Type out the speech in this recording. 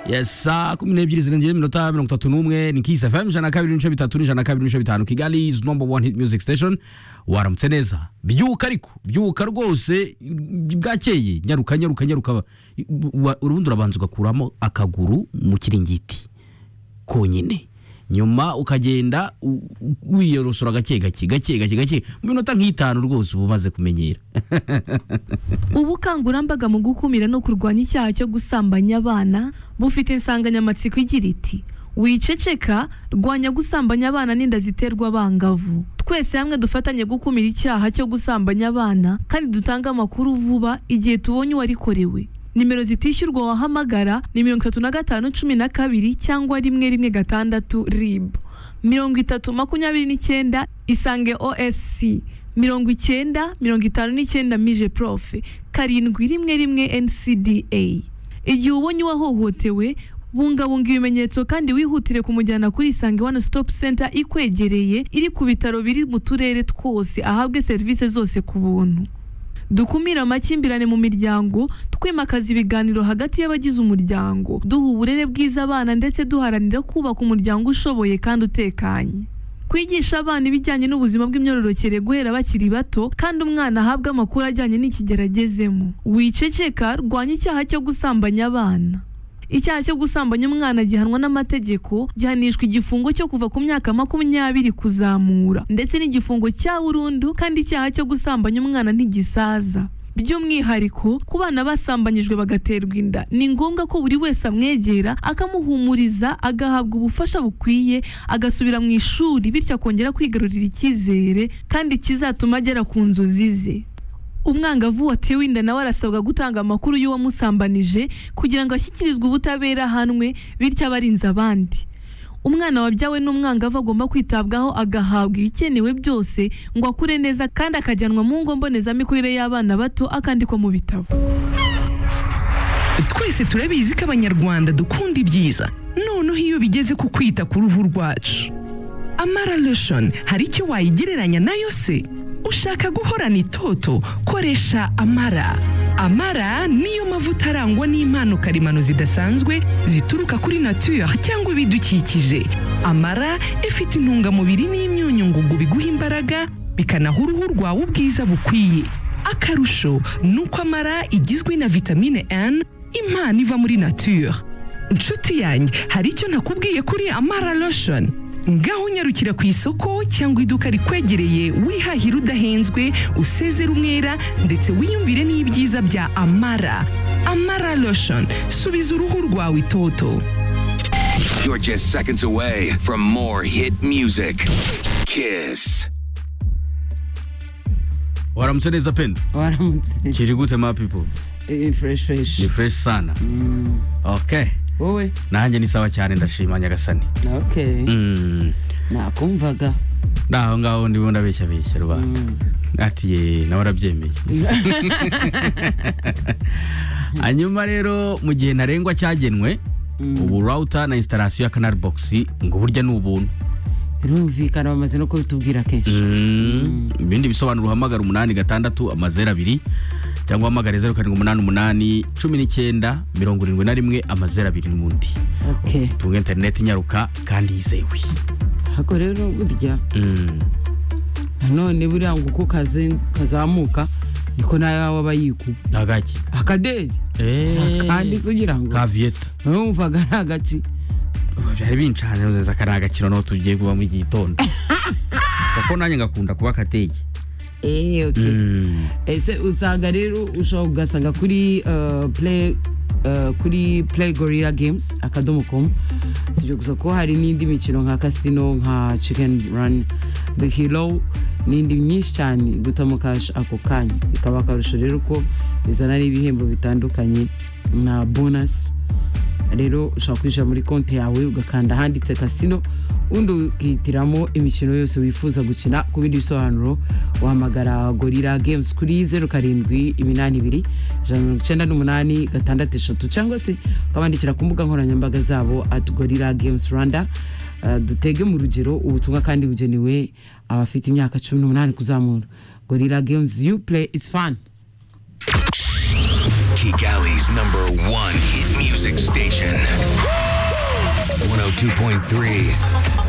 yes saa kumi n'ebyiri zirengeje iminota mirongo itatu n'umwe ni kisi fm ijana na kabiri n'ibice bitatu n'ijana na kabiri n'ibice bitanu kigali is number one hit music station waramutse neza byuka ariko byuka rwose bwakeye nyaruka nyaruka nyaruka Wa- urubundi urabanza ugakuramo akaguru mu kiringiti konyine nyuma ukagenda u- u- wiyorosora gake gake gake gake gake mu minota nk'itanu rwose uba umaze kumenyera ubukangurambaga mu gukumira no kurwanya icyaha cyo gusambanya abana bufite insanganyamatsiko igira iti wiceceka rwanya gusambanya abana n'inda ziterwa abangavu twese hamwe dufatanye gukumira icyaha cyo gusambanya abana kandi dutange amakuru vuba igihe tubonye uwarikorewe nimero zitishyurwa wahamagara ni mirongo itatu na gatanu cumi na kabiri cyangwa rimwe rimwe gatandatu rib mirongo itatu makumyabiri n'icyenda isange osc mirongo icyenda mirongo itanu n'icyenda mije profe karindwi rimwe rimwe ncda igihe ubonye uwahohotewe bungabunga ibimenyetso kandi wihutire kumujyana kuri isange one stop center ikwegereye iri ku bitaro biri mu turere twose ahabwe serivisi zose ku buntu dukumire amakimbirane mu miryango twimakaza ibiganiro hagati y'abagize umuryango duha uburere bwiza abana ndetse duharanira kubaka umuryango ushoboye kandi utekanye kwigisha abana ibijyanye n'ubuzima bw'imyororokere guhera bakiri bato kandi umwana ahabwa amakuru ajyanye n'ikigero agezemo wiceceka rwanya icyaha cyo gusambanya abana icyaha cyo gusambanya umwana gihanwa n'amategeko gihanishwa igifungo cyo kuva ku myaka makumyabiri kuzamura ndetse n'igifungo cya burundu kandi icyaha cyo gusambanya umwana ntigisaza by'umwihariko ku bana basambanyijwe bagaterwa inda ni ngombwa ko buri wese amwegera akamuhumuriza agahabwa ubufasha bukwiye agasubira mu ishuri bityo akongera kwigarurira icyizere kandi kizatuma agera ku nzozi ze umwangavu watewe inda nawe arasabwa gutanga amakuru y'uwamusambanije kugira ngo ashyikirizwe ubutabera ahanwe bityo abarinze abandi umwana wabyawe n'umwangavu agomba kwitabwaho agahabwa ibikenewe byose ngo akure neza kandi akajyanwa mu ngo mbonezamikurire y'abana bato akandikwa mu bitabo twese turabizi ko abanyarwanda dukunda ibyiza noneho iyo bigeze ku kwita ku ruhu rwacu amara lotion hari icyo wayigereranya nayo se ushaka guhorana itoto koresha amara amara niyo mavuta arangwa n'impano karemano zidasanzwe zituruka kuri nature cyangwa ibidukikije amara ifite intungamubiri n'imyunyu ngugu biguha imbaraga bikanaha uruhu rwawe ubwiza bukwiye akarusho ni uko amara igizwe na vitamine N impano iva muri nature inshuti yanjye hari icyo nakubwiye kuri amara lotion ngaho unyarukira ku isoko cyangwa iduka rikwegereye wihahira udahenzwe usezera umwera ndetse wiyumvire n'ibyiza bya amara amara lotion subiza uruhu rwawe itoto You're just seconds away from more hit music. Kiss. waramutse neza penda waramutse kiri gute ma people Eh, fresh fresh ni fresh sana okay wowe nanjye ni sawa cyane ndashima nyagasani okay Mm. nakumvaga naho ngaho ndimo ndabeshya beshya rubanda ati ye nawe arabyemeye hanyuma rero mu gihe ntarengwa cyagenwe ubu router na installation ya canal box ngo burya ni ubuntu birumvikana bamaze no kubitubwira kenshi Mm. ibindi bisobanuro uhamagara umunani gatandatu amazeru abiri cyangwa uhamagare zeru karindwi umunani umunani cumi n'icyenda mirongo irindwi na rimwe amazeru abiri n'ubundi okay tunga interineti inyaruka kandi yizewe hako rero burya Mm. nanone buriya ngo uko kaze- kazamuka niko nawe waba aba yiku ntagake akadege kandi eee se ugira ngo ka vieta numvaga ari agaci byari bincanye neza ko ari agakino n'aho tugiye kubamo igitondo kuko nanjye ngakunda kuba akatege Eh, okay. Mm. ese usanga rero ushobora kugasanga kuri eh, play eh, kuri play gorilla games akadomo com sibyo gusa ko hari n'indi mikino nka casino nka chicken run the hero n'indi myinshi cyane gutamukaje ako kanya bikaba akarusho rero ko bizana n'ibihembo bitandukanye na bonus rero ushobora kwinjira muri konti yawe ugakanda ahanditse kasino undi ukihitiramo imikino yose wifuza gukina ku bindi bisobanuro wahamagara gorira games kuri zeru karindwi iminani ibiri ijana na mirongo icyenda n'umunani gatandatu eshatu cyangwa se ukabandikira ku mbuga nkoranyambaga zabo at gorira games rwanda Uh, dutege mu rugero ubutumwa kandi bugenewe abafite imyaka cumi n'umunani kuzamura gorira games you play is fun Kigali's number one hit music station. 92.3.